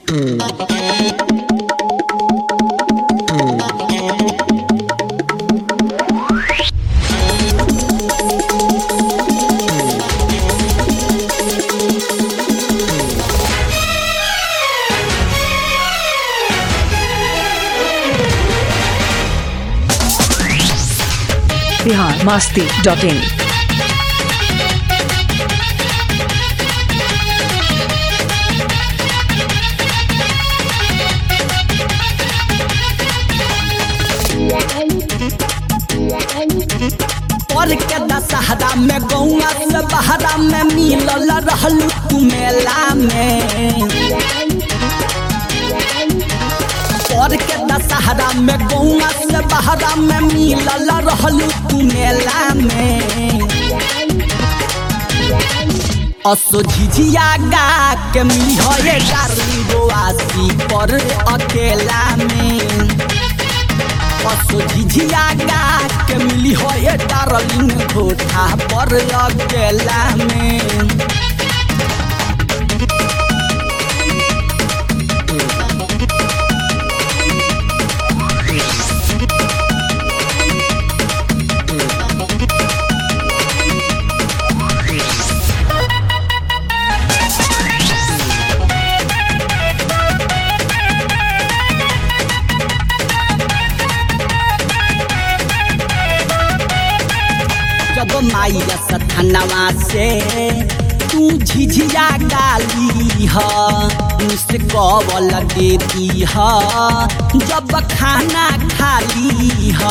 Bihar masti dot इन पर के दशहरा में गौआ से बहरा में मिलल रहलू तू मेला में पर के दशहरा में गौआ से बहरा में मिलल रहलू तू मेला में असो झिझिया गा के मिली हो ये डार्ली गोआसी पर अकेला में असो झिझिया गा के मिली हो ये डार्लिंग घोटा पर अकेला में जब माइया सथनवा से तू झिझिया गाली ह मुझसे कवल देती ह जब खाना खाली ह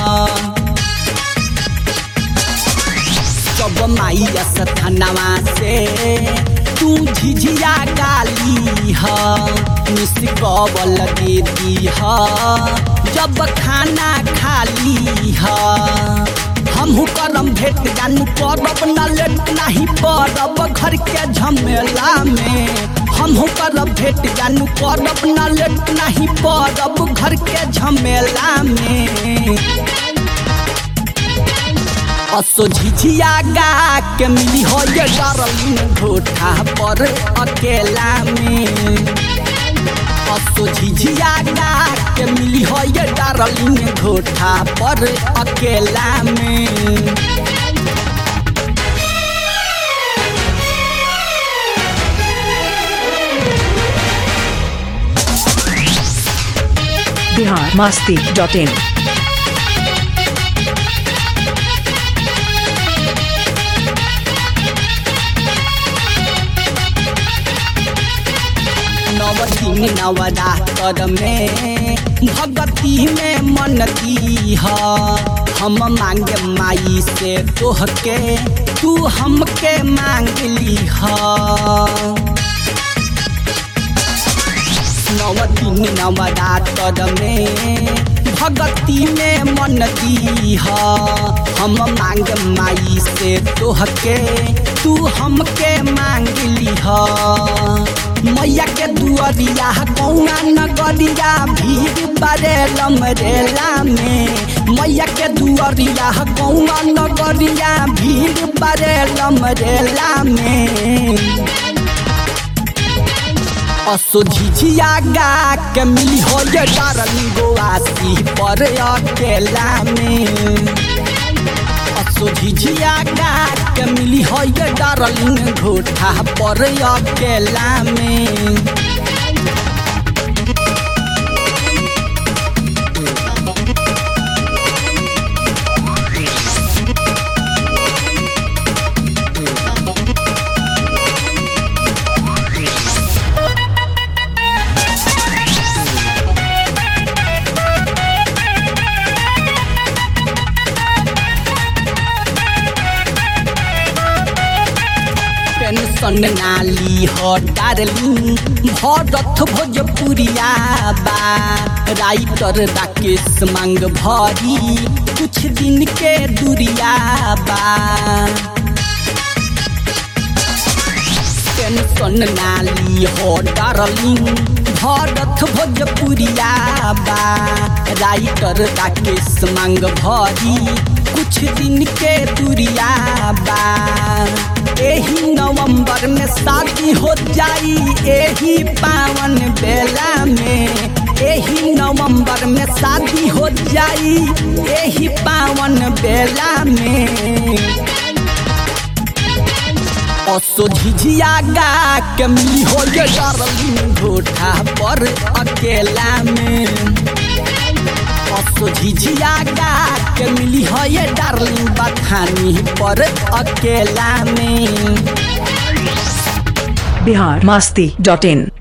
जब माइया सथनवा से तू झिझिया गाली ह मुझसे कवल देती ह जब खाना खाली ह हमहू करम भेट जानू करब न लेट नहीं पड़ब घर के झमेला में हमहू करब भेट जानू करब न लेट नहीं पड़ब घर के झमेला में असो झिझिया गा के मिली हो ये डार्लिंग घोटा पर अकेला में असो झिझिया गा के मिली हो ये डार्लिंग घोटा पर अकेला में बिहार मास्ती डॉट इन नवदिन नवरात्र में भगती में मन दी ह हम मांगे माई से तोहके तू हमके मांग ली ह नवदिन नवरात्र में भगती में मन दी ह हम मांग माई से तोहके तू हमके मांग ली ह मैया के दुअरिया कौना नगरिया भीड़ बरेलम रेला में मैया के दुअरिया कौना नगरिया भीड़ बरेलम रेला में असो झिझिया गा के मिली हो ये डारली गोआसी पर अकेला में असो झिझिया गा के मिली हो ये डारलिंग घोटा पर अकेला में टेंशन नाली हो डारली भरत भोजपुरिया बा राइटर राकेश मांग भरी कुछ दिन के दुरिया बा टेंशन नाली हो डारली भरत भोजपुरिया बा राइटर राकेश मांग भरी कुछ दिन के दुरिया बा एही नवंबर में शादी हो जाई एही पावन बे नगर में शादी हो जाई यही पावन बेला में असो झिझिया गा के मिली हो ये डार्लिंग घोटा पर अकेला में असो झिझिया गा के मिली हो ये डार्लिंग बखानी पर अकेला में बिहार मस्ती डॉट इन